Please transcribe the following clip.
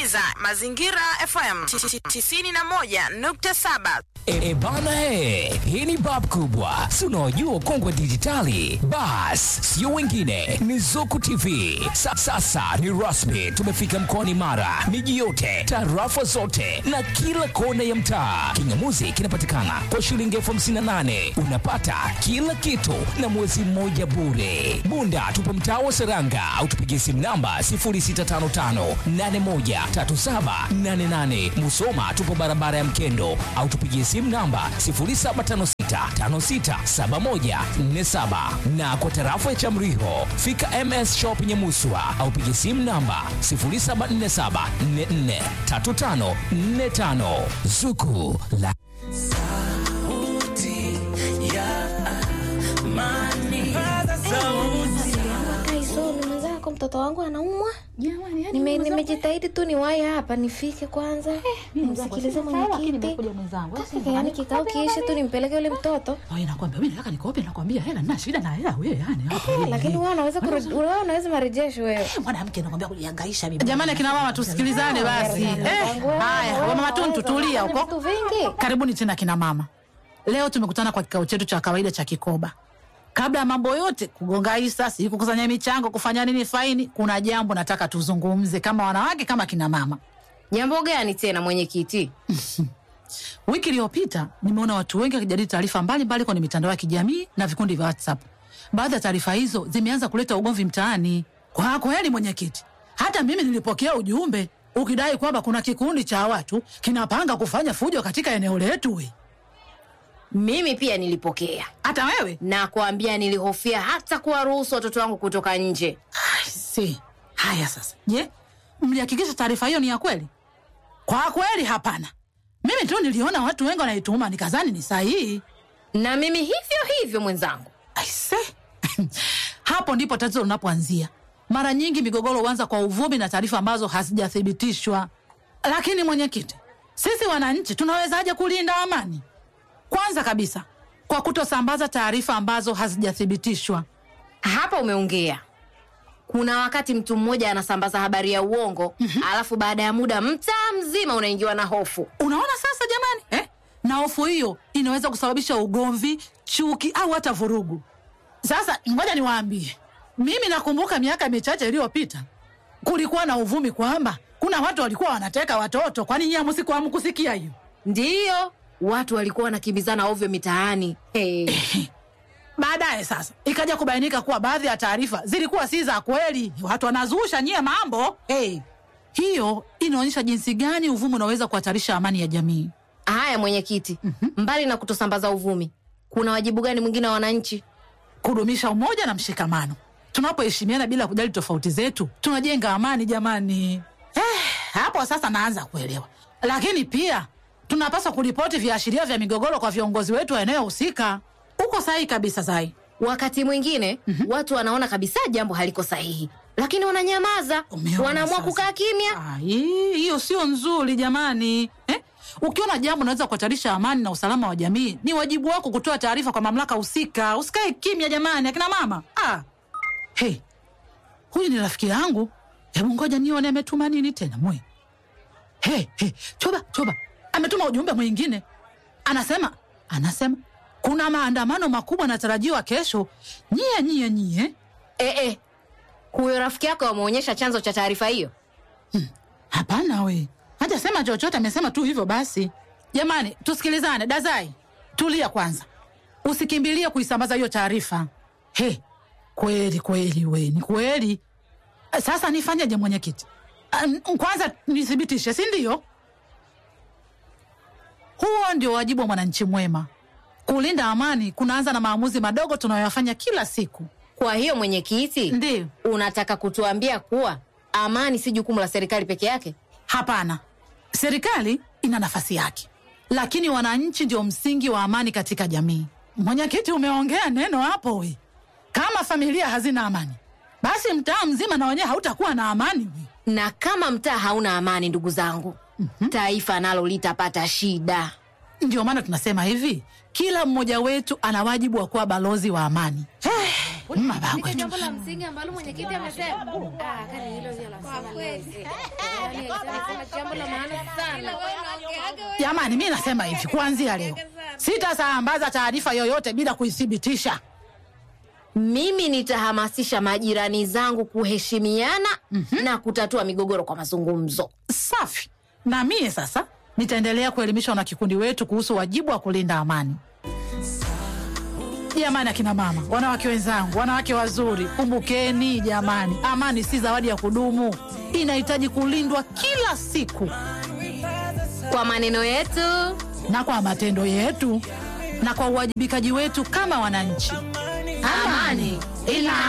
unasikiliza Mazingira FM 91.7. E, bana he, hii ni bab kubwa, si unaojua ukongwe wa dijitali? Bas, sio wengine, ni Zuku TV. Sa, sasa ni rasmi, tumefika mkoani Mara, miji yote, tarafa zote na kila kona ya mtaa. Kingamuzi kinapatikana kwa shilingi elfu hamsini na nane unapata kila kitu na mwezi mmoja bure. Bunda tupo mtaa wa Seranga au tupigie simu namba 0655813788. Musoma tupo barabara ya Mkendo au tupigie simu namba 0756567147 na kwa tarafa ya Chamriho fika MS Shop Nyamuswa au pigie simu namba 0747443545 Zuku la Kaisome mwenzako, mtoto wangu anaumwa. Jamani, yani Nime- mwenzangu- Nimejitahidi tu niwahi hapa nifike kwanza nimsikilize mwenyekiti. nimekuja mwenzangu. Wewe Kaka, yaani kikao kiishe tu nimpeleke yule mtoto. Wewe nakwambia mimi nataka nikope nakwambia hela nina shida na hela wewe yani hapo. Eh, wewe. Lakini wewe unaweza kurudi- wewe unaweza marejesho wewe. mwanamke nakwambia kulihangaisha bibi. Jamani akina mama tusikilizane basi. Eh, haya, wa mama tuntu tulia Vitu huko. vingi. Karibuni tena kina mama. Leo tumekutana kwa kikao chetu cha kawaida cha kikoba. Kabla ya mambo yote kugonga hisa, si kukusanya michango, kufanya nini faini, kuna jambo nataka tuzungumze kama wanawake kama kina mama. Jambo gani tena mwenyekiti? Wiki iliyopita nimeona watu wengi wakijadili taarifa mbalimbali kwenye mitandao ya kijamii na vikundi vya WhatsApp. Baadhi ya taarifa hizo zimeanza kuleta ugomvi mtaani. Kwa kweli, mwenyekiti, hata mimi nilipokea ujumbe ukidai kwamba kuna kikundi cha watu kinapanga kufanya fujo katika eneo letu. we. Mimi pia nilipokea Hata wewe na kuambia, nilihofia hata kuwaruhusu watoto wangu kutoka nje. si haya. Sasa je, mlihakikisha taarifa hiyo ni ya kweli? Kwa kweli, hapana. Mimi tu niliona watu wengi wanaituma, nikazani ni sahihi. Na mimi hivyo hivyo mwenzangu. Aise, hapo ndipo tatizo linapoanzia. Mara nyingi migogoro huanza kwa uvumi na taarifa ambazo hazijathibitishwa. Lakini mwenyekiti, sisi wananchi tunawezaje kulinda amani? Kwanza kabisa, kwa kutosambaza taarifa ambazo hazijathibitishwa. Hapa umeongea. Kuna wakati mtu mmoja anasambaza habari ya uongo alafu baada ya muda mtaa mzima unaingiwa na hofu. Unaona sasa jamani, eh? Na hofu hiyo inaweza kusababisha ugomvi, chuki au hata vurugu. Sasa ngoja niwaambie, mimi nakumbuka miaka michache iliyopita kulikuwa na uvumi kwamba kuna watu walikuwa wanateka watoto. Kwani nyie hamsiku hamkusikia hiyo? Ndiyo, watu walikuwa wanakimbizana ovyo mitaani. Hey. Baadaye sasa ikaja kubainika kuwa baadhi ya taarifa zilikuwa si za kweli, watu wanazusha nyie mambo hey. Hiyo inaonyesha jinsi gani uvumi unaweza kuhatarisha amani ya jamii. Haya mwenyekiti, mbali na kutosambaza uvumi, kuna wajibu gani mwingine wa wananchi? kudumisha umoja na mshikamano. Tunapoheshimiana bila kujali tofauti zetu, tunajenga amani jamani. Eh, hapo sasa naanza kuelewa. Lakini pia tunapaswa kuripoti viashiria vya migogoro kwa viongozi wetu wa eneo husika. Uko sahihi kabisa, Zai. Wakati mwingine watu wanaona kabisa jambo haliko sahihi, lakini wananyamaza, Umeona wanaamua sasa? kukaa kimya. Ai, hiyo sio nzuri jamani eh? Ukiona jambo unaweza kuhatarisha amani na usalama wa jamii, ni wajibu wako kutoa taarifa kwa mamlaka husika. Usikae kimya jamani, akina mama. Ah. Hey, huyu ni rafiki yangu, hebu ngoja nione ametuma nini tena mwe. Hey, hey, choba choba, ametuma ujumbe mwingine, anasema anasema kuna maandamano makubwa yanatarajiwa kesho. Nyie nyie nyie Eh, eh. Huyo rafiki yako wameonyesha chanzo cha taarifa hiyo? Hapana we, hajasema chochote, amesema tu hivyo basi. Jamani, tusikilizane. Dazai, tulia kwanza, usikimbilie kuisambaza hiyo taarifa. He, kweli kweli, we ni kweli. Sasa nifanyeje mwenyekiti? Ah, n- Kwanza nithibitishe, si ndio? Huo ndio wajibu wa mwananchi mwema. Kulinda amani kunaanza na maamuzi madogo tunayoyafanya kila siku. Kwa hiyo mwenyekiti, Ndiyo. unataka kutuambia kuwa amani si jukumu la serikali peke yake? Hapana, serikali ina nafasi yake, lakini wananchi ndio msingi wa amani katika jamii. Mwenyekiti, umeongea neno hapo we. Kama familia hazina amani, basi mtaa mzima na wenyewe hautakuwa na amani we. Na kama mtaa hauna amani, ndugu zangu, taifa nalo litapata shida. Ndio maana tunasema hivi, kila mmoja wetu ana wajibu wa kuwa balozi wa amani. Eh, mabagwe tu. jambo la msingi ambalo mwenyekiti amesema. Ah, kani hilo ndio la Jamani, mi nasema hivi, kuanzia leo sitasambaza taarifa yoyote bila kuithibitisha. Mimi nitahamasisha majirani zangu kuheshimiana na kutatua migogoro kwa mazungumzo. Safi. Na mie sasa nitaendelea kuelimisha wanakikundi wetu kuhusu wajibu wa kulinda amani. Jamani, akina mama, wanawake wenzangu, wanawake wazuri, kumbukeni jamani, amani si zawadi ya kudumu, inahitaji kulindwa kila siku, Kwa maneno yetu na kwa matendo yetu na kwa uwajibikaji wetu kama wananchi. amani ina